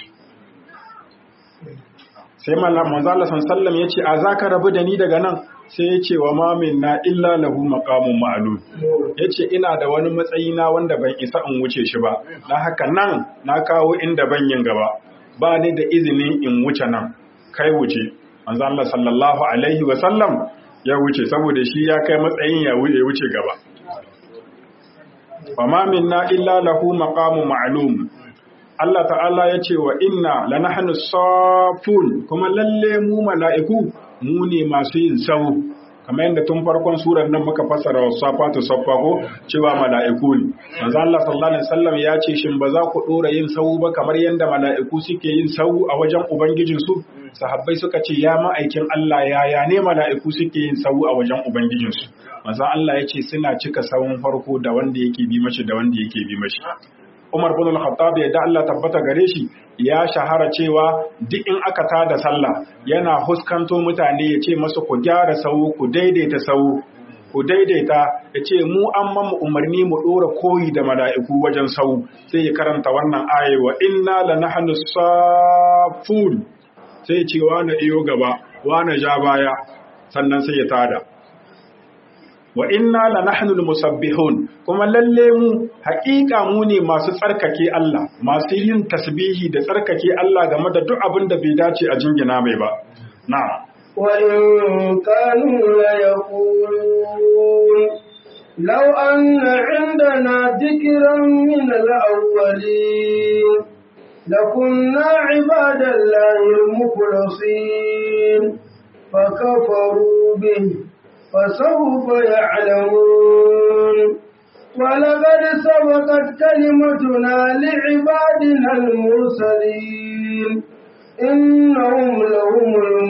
sai manzon Allah sallallahu ya ce a zaka rabu da ni daga nan sai ya ce wa mamin na illa lahu maqamun ma'lum ya ce ina da wani matsayi na wanda ban isa in wuce shi ba dan haka nan na kawo inda ban yin gaba ba ni da izinin in wuce nan kai wuce manzo Allah sallallahu alaihi wa sallam ya wuce saboda shi ya kai matsayin ya wuce gaba wa ma minna illa lahu maqamun ma'lum Allah ta'ala ya ce wa inna lanahnu safun kuma lalle mu mala'iku mu ne masu yin sau kamar yadda tun farkon surar nan muka fassara wa safatu saffa ko cewa mala'iku ne manzo Allah sallallahu alaihi wasallam ya ce shin ba za ku dora yin sau ba kamar yadda mala'iku suke yin sau a wajen ubangijin su sahabbai suka ce ya ma'aikin Allah yaya ne mala'iku suke yin sau a wajen ubangijin su manzo Allah ya ce suna cika sawun farko da wanda yake bi mashi da wanda yake bi mashi Umar bin Al-Khattab ya da Allah tabbata gare shi ya shahara cewa duk in aka tada sallah yana huskanto mutane ya ce masu ku gyara sau ku daidaita sau ku daidaita ya ce mu an mamu umarni mu ɗora koyi da mala'iku wajen sau sai ya karanta wannan aya wa inna la nahnu safun sai ya ce wa na iyo gaba wa na ja baya sannan sai ya tada wa inna la nahnu musabbihun kuma lalle mu haƙiƙa mu ne masu tsarkake Allah masu yin tasbihi da tsarkake Allah game da duk abin da bai dace a jingina mai ba na'am wa in kanu la yaqulun law anna indana dhikran min al-awwalin lakunna ibadallahi al-mukhlasin فكفروا به فسوف يعلمون ولقد سبقت كلمتنا لعبادنا المرسلين إنهم لهم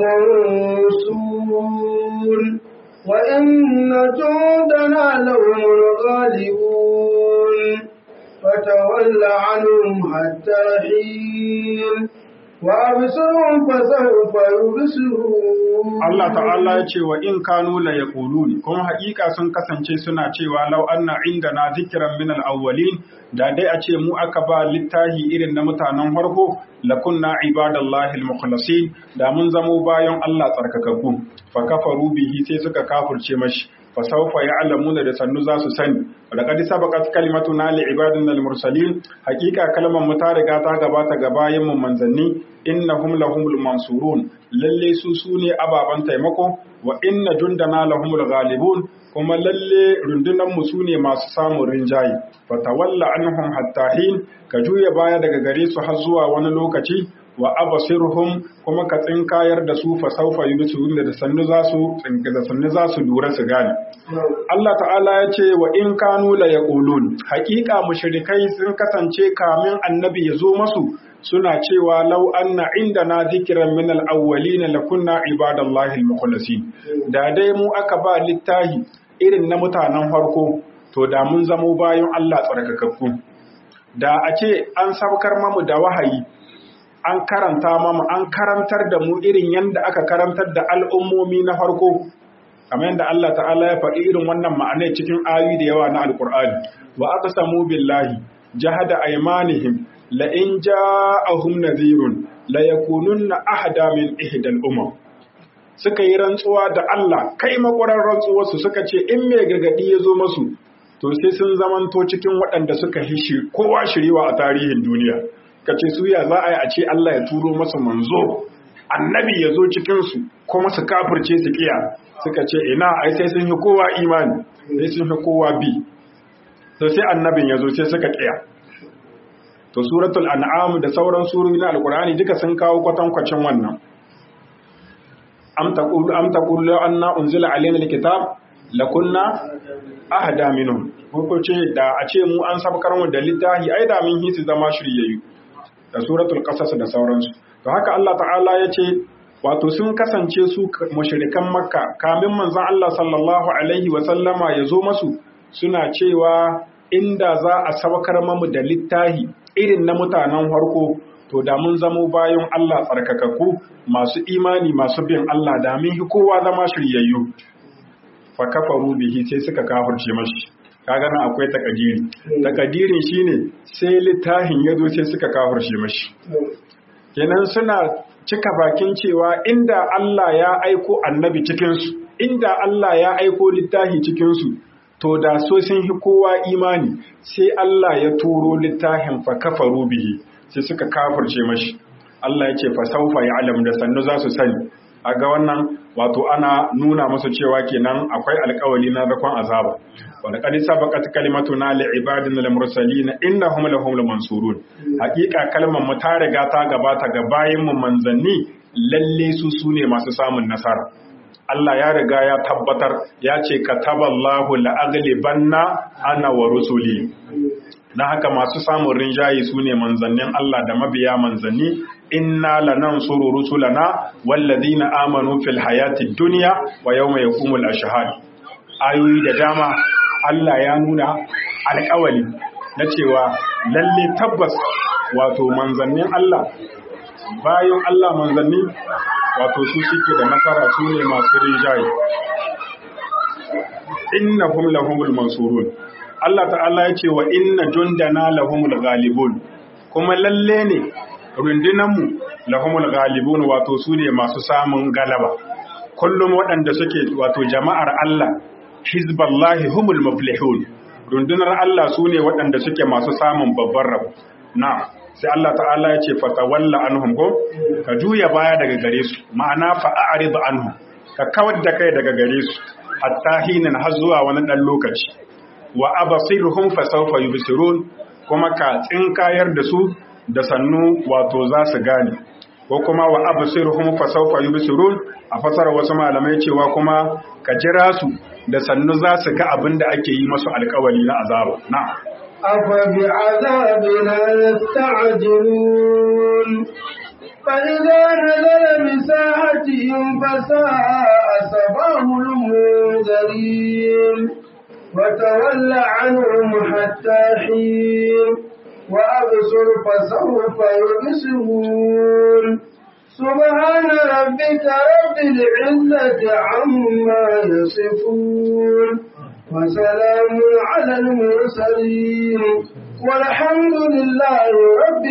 المنصورون وإن جندنا لهم الغالبون فتول عنهم حتى حين وأبصرهم فسوف يبصرون Allah ta'ala ya ce wa in kanu la yaqulun kuma haƙiƙa sun kasance suna cewa law anna indana zikran min al-awwalin da dai a ce mu aka ba littahi irin na mutanen farko lakunna ibadallahi al-mukhlasin da mun zamo bayan Allah tsarkakakku fa kafaru bihi sai suka kafurce mashi fa sawfa ya'lamuna da sannu za su sani laqad sabaqat kalimatuna li ibadina al-mursalin haƙiƙa kalmar mu ta riga ta gabata ga bayin mu manzanni innahum lahumul mansurun lalle su sune ababan taimako wa inna jundana lahumul ghalibun kuma lalle rundunan mu sune masu samun rinjaye fatawalla anhum hatta hin ka juya baya daga gare su har zuwa wani lokaci wa abasirhum kuma ka tsinkayar da su fa saufa yubsirun da sannu za su tsinka da sannu za su lura su gane Allah ta'ala ya ce wa in kanu la yaqulun haqiqa mushrikai sun kasance kamin annabi ya zo masu suna cewa lau anna indana dhikran min al-awwalin lakunna ibadallahi al-mukhlasin da dai mu aka ba littahi irin na mutanen farko to da mun zamo bayan Allah tsarkakakku da a ce an saukar mamu da wahayi an karanta mamu an karantar da mu irin yadda aka karantar da al'ummomi na farko kamar yadda Allah ta'ala ya faɗi irin wannan ma'anai cikin ayoyi da yawa na alkur'ani wa aqsamu billahi jahada aymanihim la in ja'ahum nadhirun la yakununna ahda min ihdal umam suka yi rantsuwa da Allah kai makwarar rantsuwarsu suka ce in mai gargadi ya zo masu to sai sun zamanto cikin waɗanda suka hishi kowa shiriwa a tarihin duniya kace su ya za a yi a ce Allah ya turo masa manzo annabi ya zo cikinsu kuma su kafirce su kiya suka ce ina ai sai sun yi kowa imani sai sun yi kowa bi to sai annabin ya zo sai suka kiya to suratul an'am da sauran surori na alqur'ani duka sun kawo kwatankwacin wannan am taqulu am taqulu anna unzila alaina alkitab lakunna ahda minhum ko ce da a ce mu an sabkar mu da littafi ai da mun hisi zama shiryayyu da suratul qasas da sauransu to haka Allah ta'ala ya ce wato sun kasance su mushrikan makka kamin manzon Allah sallallahu alaihi wa sallama ya zo masu suna cewa inda za a sabkar mamu da littafi irin na mutanen farko to da mun zamo bayan Allah tsarkakakku masu imani masu bin Allah da mun hi kowa zama shiryayyu fa kafaru bihi sai suka kafirce mashi kaga nan akwai takadiri takadirin shine sai littafin ya zo sai suka kafirce mashi kenan suna cika bakin cewa inda Allah ya aiko annabi cikinsu inda Allah ya aiko littafi cikinsu to da so sun hi kowa imani sai Allah ya turo littafin fa kafaru bihi sai suka kafirce mashi Allah ya ce fa saufa ya'lam da sannu za su sani a ga wannan wato ana nuna musu cewa kenan akwai alkawali na zakon azaba wanda kadi sabaqat kalimatuna li ibadina al mursalin innahum lahum mansurun hakika kalmar mu ta riga ta gabata ga bayin mu manzanni lalle su sune masu samun nasara Allah ya riga ya tabbatar ya ce kataballahu la aghlibanna ana wa rusuli na haka masu samun rinjaye su ne manzannin Allah da mabiya manzanni inna lanansuru rusulana walladhina amanu fil hayati dunya wa yawma yaqumul ashhad ayoyi da dama Allah ya nuna alƙawali na cewa lalle tabbas wato manzannin Allah bayan Allah manzanni wato su suke da nasara su ne masu rinjaye innahum lahumul mansurun Allah ta'ala ya ce wa inna jundana lahumul ghalibun kuma lalle ne rundunanmu lahumul ghalibun wato su ne masu samun galaba kullum waɗanda suke wato jama'ar Allah hizballahi humul muflihun rundunar Allah su ne waɗanda suke masu samun babban rabo na sai Allah ta'ala ya ce fatawalla anhum ko ka juya baya daga gare su ma'ana fa'arid anhum ka kawar da kai daga gare su hatta hinan har zuwa wani ɗan lokaci wa abasirhum fa sawfa yubsirun kuma ka tsinkayar da su da sannu wato za su gane ko kuma wa absirhum fa sawfa yubsirun a fasara wasu malamai cewa kuma ka jira su da sannu za su ga abin da ake yi masu alkawali na azaba na'am أفبعذابنا يستعجلون فإذا نزل بساحتهم فساء صباح المنذرين وتول عنهم حتى حين وأبصر فسوف يبصرون سبحان ربك رب العزة عما يصفون وسلام على المرسلين والحمد لله رب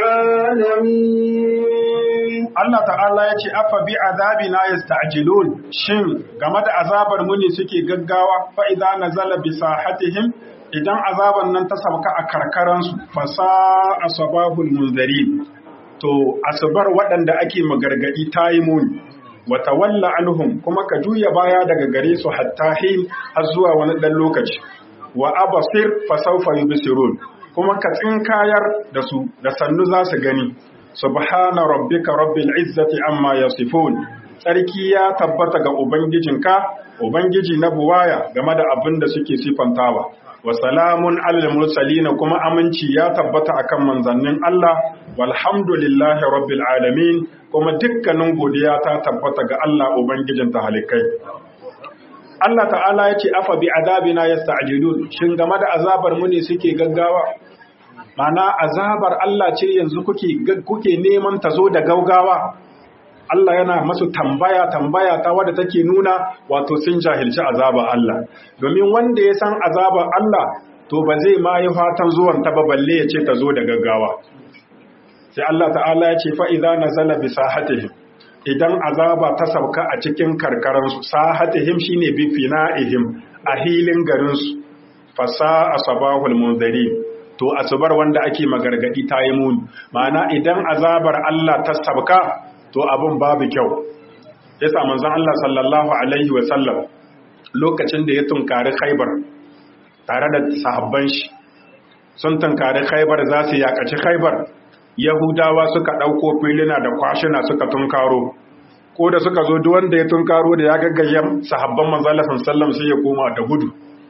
العالمين Allah ta'ala ya ce afa bi azabina yasta'jilun shin game da azabar mu ne suke gaggawa fa idza nazala bi sahatihim idan azaban nan ta sauka a karkaran su fasa asbabul munzirin to asbar waɗanda ake magargadi tayi muni wa tawalla anhum kuma ka juya baya daga gare su hatta hin har zuwa wani dan lokaci wa abasir fa sawfa yubsirun kuma ka tsinkayar da su da sannu za su gani subhana rabbika rabbil izzati amma yasifun tsarki ya tabbata ga ubangijinka ubangiji na buwaya game da abin da suke sifantawa wa salamun alal mursalin kuma aminci ya tabbata akan manzannin Allah walhamdulillahi rabbil alamin kuma dukkanin godiya ta tabbata ga Allah ubangijin talikai Allah ta'ala ya ce afa bi adabina yasta'jilun shin game da azabar mu ne suke gaggawa mana azabar Allah ce yanzu kuke kuke neman ta zo da gaugawa Allah yana masu tambaya tambaya ta wadda take nuna wato sun jahilci azaba Allah domin wanda ya san azabar Allah to ba zai ma yi fatan zuwan ta ba balle ya ce ta zo da gaggawa sai Allah ta'ala ya ce fa idza nazala bi sahatihim idan azaba ta sauka a cikin karkaran su sahatihim shine bi fina'ihim a hilin garin su fasa asabahul munzari to asubar wanda ake magargadi ta yi muni ma'ana idan azabar Allah ta sabka to abin babu kyau yasa manzon Allah sallallahu alaihi wa sallam lokacin da ya tunkari Khaibar tare da sahabban shi sun tunkari Khaibar za su yakaci Khaibar Yahudawa suka ɗauko filina da kwashina suka tunkaro ko da suka zo duk wanda ya tunkaro da ya gaggaya sahabban manzon Allah sallallahu alaihi wasallam sai ya koma da gudu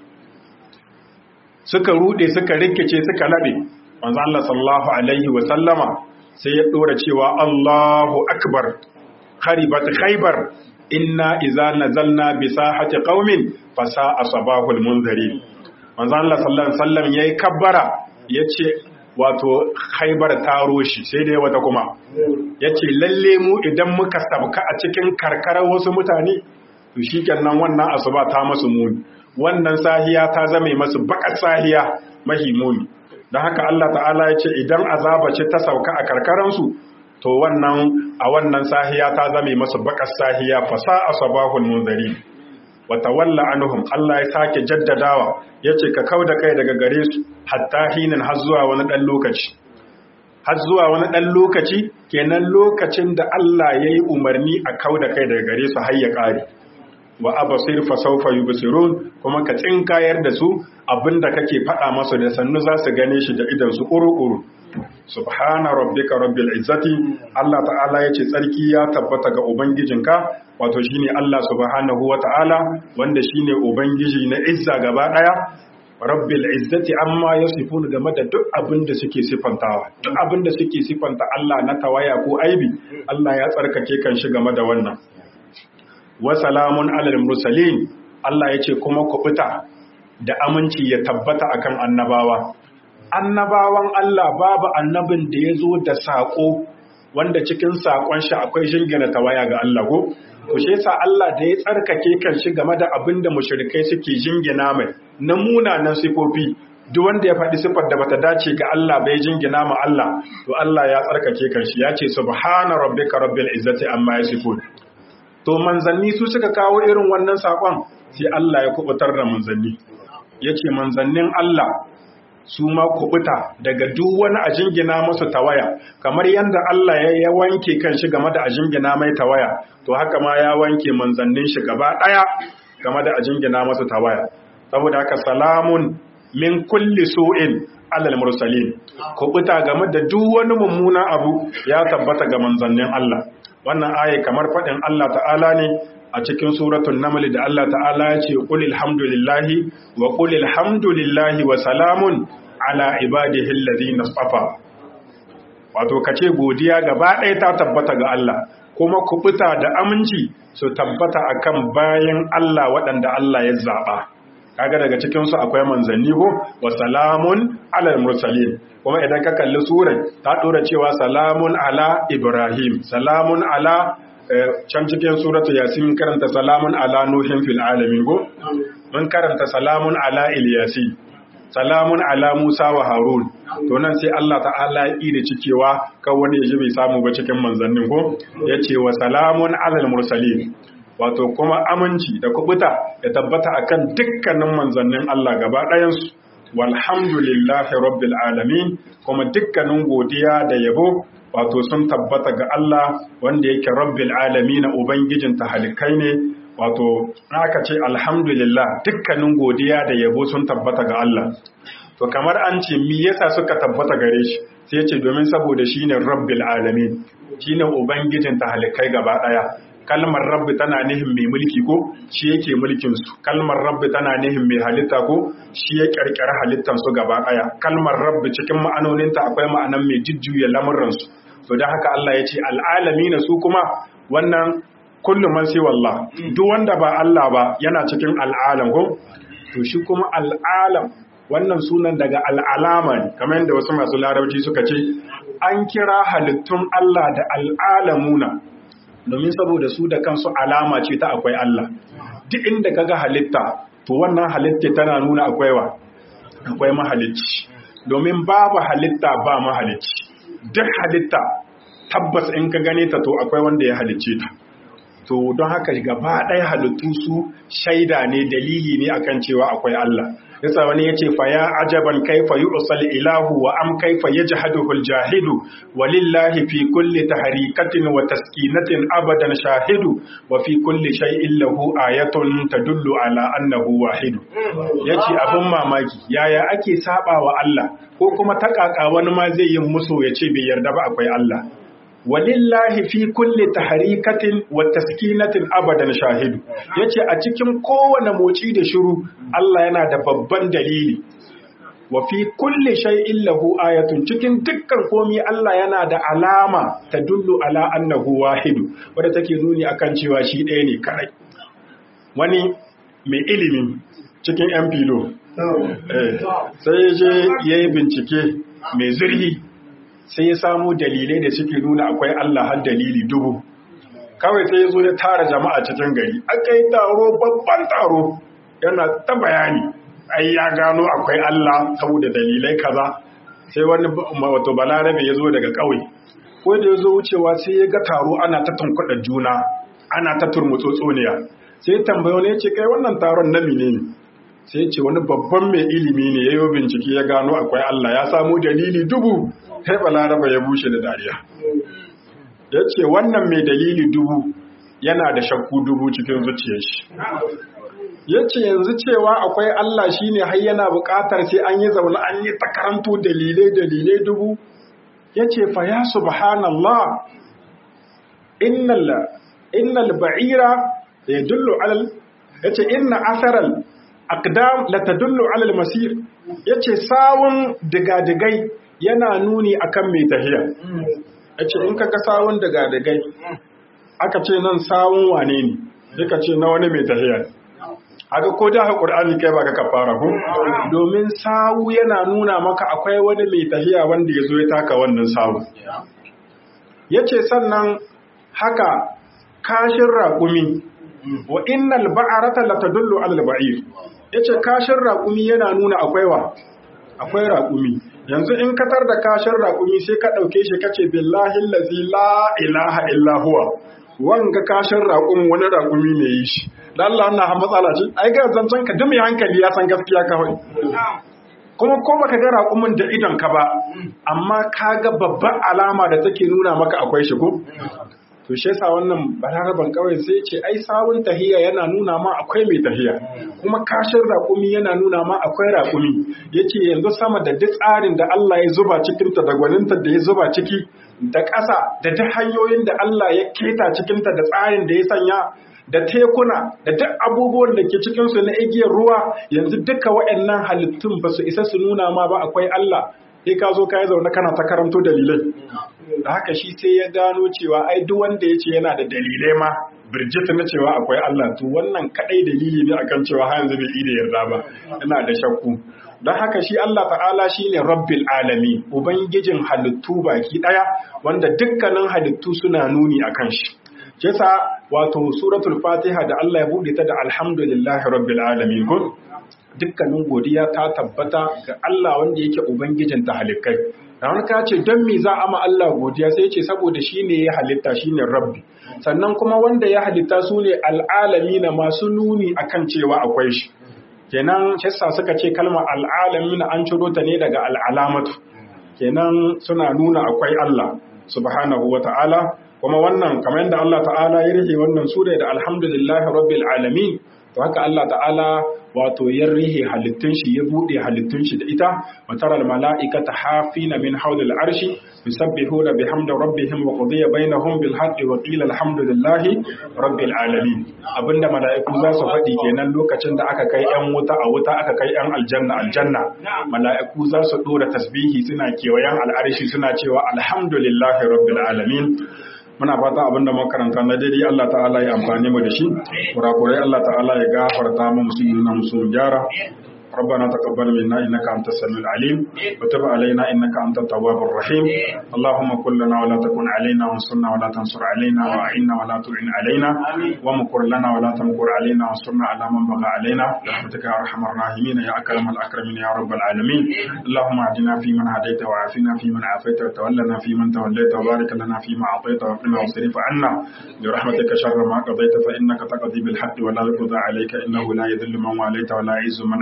suka rude suka rikice suka labe manzo Allah sallallahu alaihi wa sallama sai ya dora cewa Allahu akbar kharibat khaybar inna idza nazalna bi sahati qaumin fasa asbahul munzirin manzo Allah sallallahu alaihi wasallam yayi kabbara yace wato khaybar ta roshi sai dai wata kuma yace lalle mu idan muka sabka a cikin karkarar wasu mutane to shikenan wannan asuba ta masu muni wannan sahiya ta zame masu bakar sahiya mahimuni don haka Allah ta'ala ya ce idan azaba ce ta sauka a karkaransu to wannan a wannan sahiya ta zame masu bakar sahiya fasa asabahul munzari wa tawalla anhum Allah ya sake jaddadawa yace ka kauda kai daga gare su hatta hinin har zuwa wani dan lokaci har zuwa wani dan lokaci kenan lokacin da Allah yayi umarni a kauda kai daga gare su har ya kare wa abasir fa sawfa yubsirun kuma ka tsinkayar da su abinda kake faɗa masu da sannu za su gane shi da idan su ƙuru-ƙuru subhana rabbika rabbil izzati Allah ta'ala yace tsarki ya tabbata ga ubangijinka wato shine Allah subhanahu wata'ala wanda shine ubangiji na izza gaba daya rabbil izzati amma yasifun game da duk abin da suke sifantawa duk abin da suke sifanta Allah na tawaya ko aibi Allah ya tsarkake kan shi game da wannan wa salamun alal mursalin Allah yace kuma kubuta da aminci ya tabbata akan annabawa annabawan Allah babu annabin da ya zo da saƙo wanda cikin saƙon shi akwai jingina tawaya ga Allah ko to shi yasa Allah da ya tsarkake kan shi game da abin da mushrikai suke jingina mai na munanan sifofi duk wanda ya faɗi sifar da bata dace ga Allah bai jingina ma Allah to Allah ya tsarkake kan shi ya ce subhana rabbika rabbil izzati amma yasifun to manzanni su suka kawo irin wannan saƙon sai Allah ya kubutar da manzanni yace manzannin Allah su ma kubuta daga duk wani a jingina masu tawaya kamar yadda Allah ya ya wanke kan shi game da a jingina mai tawaya to haka ma ya wanke manzannin shi gaba daya game da a jingina masu tawaya saboda haka salamun min kulli su'in alal mursalin kubuta game da duk wani mummuna abu ya tabbata ga manzannin Allah wannan aya kamar fadin Allah ta'ala ne a cikin suratul naml da Allah ta'ala ya ce qul alhamdulillahi wa qul alhamdulillahi wa salamun ala ibadihi alladhina safa wato kace godiya gaba ɗaya ta tabbata ga Allah kuma kubuta da aminci su tabbata akan bayan Allah waɗanda Allah ya zaba kaga daga cikin su akwai manzanni ko wa salamun ala mursalin kuma idan ka kalli surar ta dora cewa salamun ala ibrahim salamun ala can cikin suratu yasin karanta salamun ala nuhin fil alamin go mun karanta salamun ala ilyasi salamun ala musa wa harun to nan sai Allah ta'ala ya da cikewa kan wani yaji bai samu ba cikin manzannin ko yace wa salamun ala mursalin wato kuma aminci da kubuta ya tabbata akan dukkanin manzannin Allah gaba ɗayan su walhamdulillahi rabbil alamin kuma dukkanin godiya da yabo wato sun tabbata ga Allah wanda yake rabbil alamin ubangijin halikai ne wato aka ce alhamdulillah dukkanin godiya da yabo sun tabbata ga Allah to kamar an ce me yasa suka tabbata gare shi sai ce domin saboda shine rabbil alamin shine ubangijin halikai gaba daya kalmar rabbi tana nihin mai mulki ko shi yake mulkin su kalmar rabbi tana nihin mai halitta ko shi ya kirkira halittan su gaba daya kalmar rabbi cikin ma'anoninta akwai ma'anan mai jujjuya lamuran su to dan haka Allah ya ce al'alamin su kuma wannan kullu man sai wallah duk wanda ba Allah ba yana cikin al'alam ko to shi kuma al'alam wannan sunan daga al'alama ne kamar yadda wasu masu larabci suka ce an kira halittun Allah da al'alamuna domin saboda su da kansu alama ce ta akwai Allah duk inda kaga halitta to wannan halitta tana nuna akwai wa akwai mahalicci domin babu halitta ba mahalicci duk halitta tabbas in ka gane ta to akwai wanda ya halicce ta to don haka gaba ɗaya halittu su shaida ne dalili ne akan cewa akwai Allah yasa wani yace fa ya ajaban kaifa yu'sal ilahu wa am kaifa yajhaduhu al-jahidu walillahi fi kulli tahrikatin wa taskinatin abadan shahidu wa fi kulli shay'in lahu ayatun tadullu ala annahu wahidu yace abin mamaki yaya ake saba wa Allah ko kuma takaka wani ma zai yi musu yace bai yarda ba akwai Allah walillahi fi kulli tahrikatin wa taskinatin abadan shahidu yace a cikin kowane moci da shiru Allah yana da babban dalili wa fi kulli shay'in lahu ayatun cikin dukkan komai Allah yana da alama ta dullu ala annahu wahidu wanda take nuni akan cewa shi ɗaya ne kadai wani mai ilimi cikin yan filo sai ya je yayi bincike mai zurfi sai ya samu dalilai da suke nuna akwai Allah har dalili dubu kawai sai ya zo ya tara jama'a cikin gari aka yi taro babban taro yana ta bayani ai ya gano akwai Allah saboda dalilai kaza sai wani wato balarabe ya zo daga ƙauye ko da ya zo wucewa sai ya ga taro ana ta tunkuɗa juna ana ta turmutsotsoniya sai tambayo ne ya ce kai wannan taron na menene sai ya ce wani babban mai ilimi ne ya yi bincike ya gano akwai Allah ya samu dalili dubu sai balaraba ya bushe da dariya ya ce wannan mai dalili dubu yana da shakku dubu cikin zuciyar shi ya ce yanzu cewa akwai Allah shi ne har yana buƙatar sai an yi zaune an yi ta karanto dalilai dalilai dubu ya ce fa ya subhanallah innal ba'ira ya dullu alal ya ce inna asaral aqdam la tadullu alal masir ya ce sawun digadigai yana nuni akan mai tahiya yace in kaga sawun daga dagai aka ce nan sawun wane ne duka ce na wani mai tahiya haka ko da Qur'ani kai baka kafara ko domin sawu yana nuna maka akwai wani mai tahiya wanda yazo ya taka wannan sawu yace sannan haka kashin raƙumi wa innal ba'arata latadullu alal ba'ir yace kashin raƙumi yana nuna akwai wa akwai raƙumi yanzu in katar da kashin raƙumi sai ka ɗauke shi kace billahi lazi la ilaha illa huwa wanga kashin raƙumi wani raƙumi ne yi shi da Allah na ha matsala ce ai ga zancen ka dumi hankali ya san gaskiya kawai kuma ko baka ga raƙumin da idon ka ba amma ka ga babban alama da take nuna maka akwai shi ko to shi yasa wannan balaraban kawai sai ce ai sawun tahiya yana nuna ma akwai mai tahiya kuma kashin raƙumi yana nuna ma akwai raƙumi yace yanzu sama da duk tsarin da Allah ya zuba cikin ta da gwaninta da ya zuba ciki da ƙasa da duk hanyoyin da Allah ya keta cikin ta da tsarin da ya sanya da tekuna da duk abubuwan da ke cikin su na igiyar ruwa yanzu duka waɗannan halittun ba su isa su nuna ma ba akwai Allah sai ka zo ka yi zaune kana ta karanto dalilai da haka shi sai ya gano cewa ai duk wanda ya ce yana da dalilai ma birjita na cewa akwai Allah to wannan kadai dalili ne akan cewa har yanzu bai yi da yarda ba yana da shakku don haka shi Allah ta'ala shine rabbil alami ubangijin halittu baki daya wanda dukkanin halittu suna nuni akan shi kisa wato suratul fatiha da Allah ya bude ta da alhamdulillahi rabbil alamin ko dukkanin godiya ta tabbata ga Allah wanda yake ubangijin ta halittai dan ka ce don me za a ma Allah godiya sai ce saboda shine ya halitta shine rabbi sannan kuma wanda ya halitta su ne al'alamina masu nuni akan cewa akwai shi kenan kissa suka ce kalmar al'alamina an ciro ta ne daga al'alamatu kenan suna nuna akwai Allah subhanahu wata'ala kuma wannan kamar yadda Allah ta'ala ya rike wannan sura da alhamdulillahi rabbil alamin to haka Allah ta'ala wato ya rihe halittun shi ya bude halittun shi da ita wa taral mala'ikata hafina min hawlil arshi yusabbihuna bihamdi rabbihim wa qudiya bainahum bil haqqi wa qila alhamdulillahi rabbil alamin abinda mala'iku za su faɗi kenan lokacin da aka kai yan wuta a wuta aka kai yan aljanna aljanna mala'iku za su dora tasbihi suna kewayen al'arshi suna cewa alhamdulillahi rabbil alamin muna fata abinda makaranta na daidai Allah ta'ala ya amfani mu da shi kurakurai Allah ta'ala ya gafarta mu musu yi na musu gyara ربنا تقبل منا انك انت السميع العليم وتب علينا انك انت التواب الرحيم اللهم كن لنا ولا تكن علينا وانصرنا ولا تنصر علينا واعنا ولا تعن علينا ومكر لنا ولا تمكر علينا وانصرنا على من بغى علينا برحمتك يا ارحم الراحمين يا اكرم الاكرمين يا رب العالمين اللهم اهدنا فيمن هديت وعافنا فيمن عافيت وتولنا فيمن توليت وبارك لنا فيما اعطيت وقنا واصرف عنا برحمتك شر ما قضيت فانك تقضي بالحق ولا يقضى عليك انه لا يذل من واليت ولا يعز من عاديت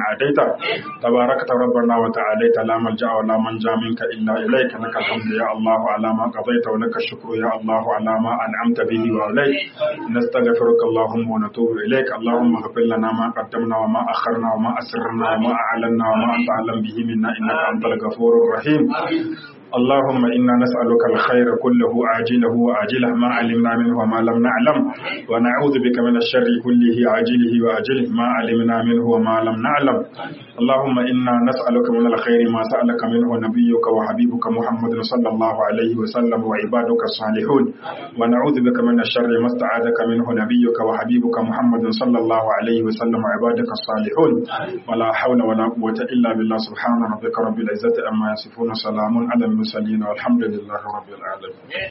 والقدر تباركت ربنا وتعاليت لا ملجأ ولا منجا منك إلا إليك لك الحمد يا الله على ما قضيت ولك الشكر يا الله على ما أنعمت به وعليك نستغفرك اللهم ونتوب إليك اللهم اغفر لنا ما قدمنا وما أخرنا وما أسررنا وما أعلنا وما أنت أعلم به منا إنك أنت الغفور الرحيم اللهم إنا نسألك الخير كله عاجله وآجله ما علمنا منه وما لم نعلم ونعوذ بك من الشر كله عاجله وآجله ما علمنا منه وما لم نعلم اللهم إنا نسألك من الخير ما سألك منه نبيك وحبيبك محمد صلى الله عليه وسلم وعبادك الصالحون ونعوذ بك من الشر ما استعاذك منه نبيك وحبيبك محمد صلى الله عليه وسلم وعبادك الصالحون ولا حول ولا قوة إلا بالله سبحان ربك رب العزة أما يصفون سلام على المرسلين والحمد لله رب العالمين